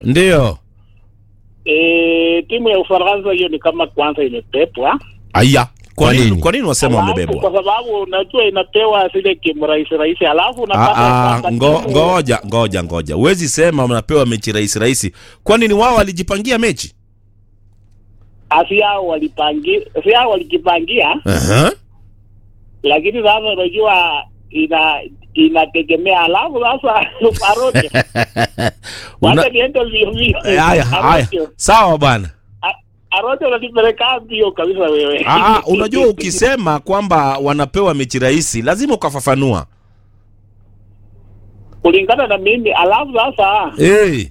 Ndio. E, timu ya Ufaransa hiyo ni kama kwanza imepepwa. Aya. Kwa Kwa nini nini? kwa nini wasema Alafu, wamebebwa? Kwa sababu unajua inapewa zile kimrahisi rahisi, alafu Ah, unapata ah, kwamba ngo, timu- ngoja ngoja ngoja, huwezi sema mnapewa mechi rahisi rahisi. Kwani ni wao walijipangia mechi? asi yao walipangia, si yao walijipangia, Aha. lakini sasa unajua ina inategemea. Alafu sasa Arojo, Una- wacha niende mbio mbio. Haya haya, Arojo, sawa bwana. A- Arojo unanipeleka mbio kabisa wewe. Ah, ah, unajua ukisema kwamba wanapewa mechi rahisi lazima ukafafanua. kulingana na mimi. Alafu sasa Hey.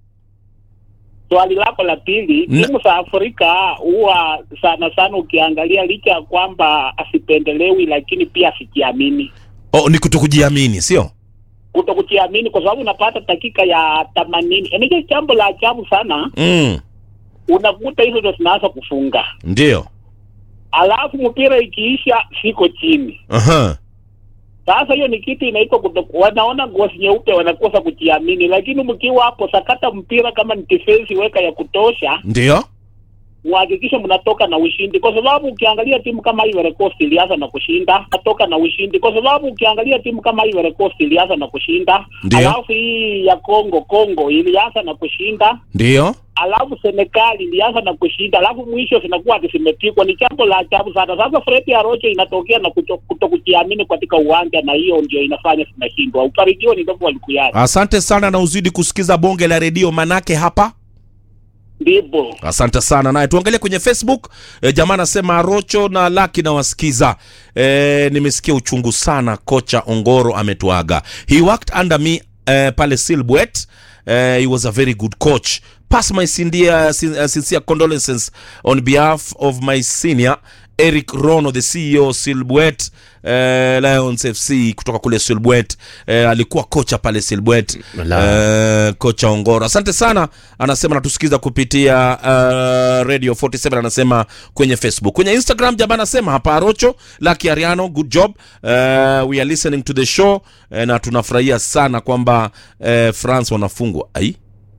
swali lako la pili, Na- timu za Afrika huwa sana sana ukiangalia, licha ya kwamba asipendelewi, lakini pia asijiamini, Oh, ni kutokujiamini, sio? kutokujiamini, kwa sababu unapata dakika ya themanini. Ni jambo la ajabu sana, Mm. unakuta hizo ndo zinaanza kufunga, Ndio. alafu mpira ikiisha siko chini. Aha. Sasa hiyo ni kitu inaitwa kuto- wanaona ngozi nyeupe, wanakosa kujiamini. Lakini mkiwa hapo, sakata mpira kama ni defense, weka ya kutosha, Ndio. muhakikishe mnatoka na ushindi, kwa sababu ukiangalia timu kama Ivory Coast ilianza na kushinda, natoka na ushindi, kwa sababu ukiangalia timu kama Ivory Coast ilianza na kushinda, Ndio. alafu hii ya Congo Congo ilianza na kushinda, Ndio. alafu Senegal ilianza na kushinda, alafu mwisho zinakuwa ati zimepigwa. Ni jambo la ajabu sana. Sasa Fred Arocho inatokea na kuto- kutokujiamini katika uwanja, na hiyo ndio inafanya zinashindwa. Ukaribio ni ndogo walikuyari Asante sana na uzidi kusikiza bonge la redio manake hapa ndipo Asante sana naye, tuangalie kwenye Facebook. E, jamaa anasema Rocho na Laki na wasikiza. E, nimesikia uchungu sana, kocha Ongoro ametuaga. He worked under me e, pale Silbwet. E, he was a very good coach. Pass my sincere, sin- uh, sincere condolences on behalf of my senior Eric Rono, the CEO Silbwet eh, Lions FC kutoka kule Silbwet eh, alikuwa kocha pale Silbwet eh, kocha Ongoro. Asante sana, anasema natusikiza kupitia uh, Radio 47 anasema kwenye Facebook. Kwenye Instagram jamaa anasema hapa Arocho Lucky Ariano, good job. Uh, we are listening to the show eh, na tunafurahia sana kwamba eh, France wanafungwa. Ai?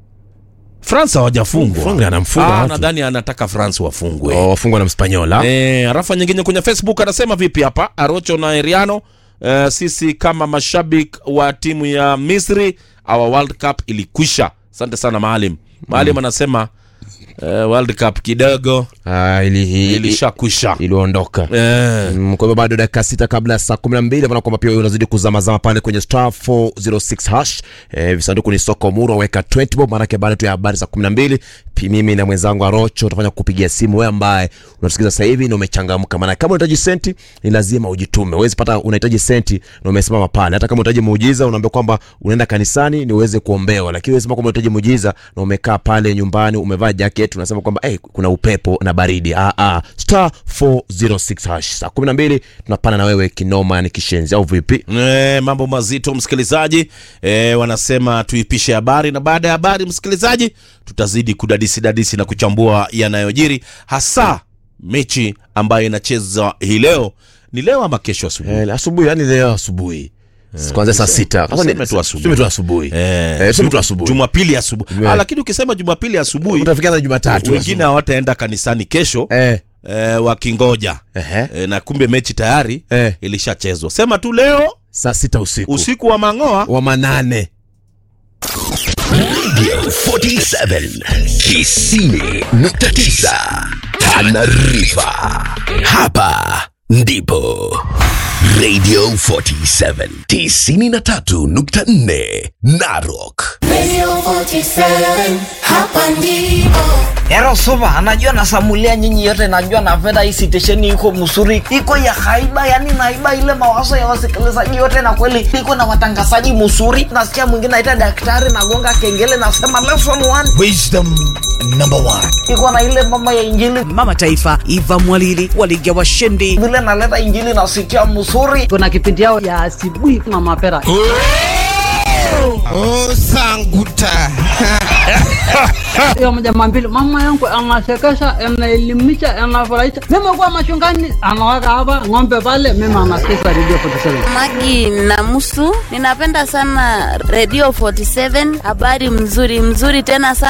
France hawajafungwa. Frank anamfunga Ah, watu. nadhani anataka France wafungwe. Oh, wafungwa na Mspanyola. Eh, rafa nyingine kwenye Facebook anasema vipi hapa Arocho na Eriano eh, sisi kama mashabiki wa timu ya Misri our World Cup ilikwisha. Asante sana Maalim. Maalim anasema eh, World Cup kidogo Ah, ili, ili, ilishakwisha. iliondoka Eh, Mm, kwa hivyo bado dakika sita kabla ya saa kumi na mbili maana kwamba pia wewe unazidi kuzamazama pale kwenye star 406 hash eh, visanduku ni soko muru weka 20 bob maanake baada tu ya habari za kumi na mbili pi- mimi na mwenzangu arocho utafanya kupigia simu wewe ambaye unatusikiza sasa hivi na umechangamka maana kama unahitaji senti ni lazima ujitume uwezi pata unahitaji senti na umesimama pale hata kama unahitaji muujiza unaambia kwamba unaenda kanisani ni uweze kuombewa lakini wewe sema kwamba unahitaji muujiza na umekaa pale nyumbani umevaa jacket unasema kwamba hey, kuna upepo na baridi ah, ah. star 406 hash saa 12 tunapana na wewe kinoma yani kishenzi au vipi eh, mambo mazito msikilizaji eh, wanasema tuipishe habari na baada ya habari msikilizaji tutazidi kudadisi dadisi na kuchambua yanayojiri hasa mechi ambayo inachezwa hii leo ni leo ama kesho asubuhi eh, asubuhi yani leo asubuhi kwanzia saa sita Sasa ni- tuseme tu asubuhi. tuseme tu asubuhi Eh, Eh, tuseme tu asubuhi jumapili asubuhi Yeah. ah, lakini ukisema jumapili asubuhi utafikia na jumatatu wengine hawataenda kanisani kesho eh, eh, wakingoja ehe, eh, na kumbe mechi tayari eh, ilishachezwa sema tu leo saa sita usiku usiku wa mang'oa wa manane Radio 47 Kisini nukta tisa Tanarifa. Hapa ndipo Radio 47 tisini na tatu nukta nne Narok. Radio 47, hapa ndipo. Ero supa, anajua nasamulia nyinyi yote, najua napenda hii sitesheni iko msuri, iko ya haiba, yani naiba ile mawazo ya wasikilizaji yote, na kweli iko na watangazaji msuri. Nasikia mwingine aita daktari, nagonga kengele, nasema lesson one, Wisdom number one. iko na ile mama ya injili mama taifa Eva Mwalili waliga washindi. vile naleta injili nasikia msuri. kuna kipindi yao ya asubuhi na mapera Oh, sanguta. Hiyo jamaa mbili, mama yangu anasekesha, anaelimisha, anafurahisha. Mimi kuwa machungani, anaweka hapa ng'ombe pale, mimi anasikiza Radio 47. Magi Namusu, ninapenda sana Radio 47, habari mzuri mzuri tena sana.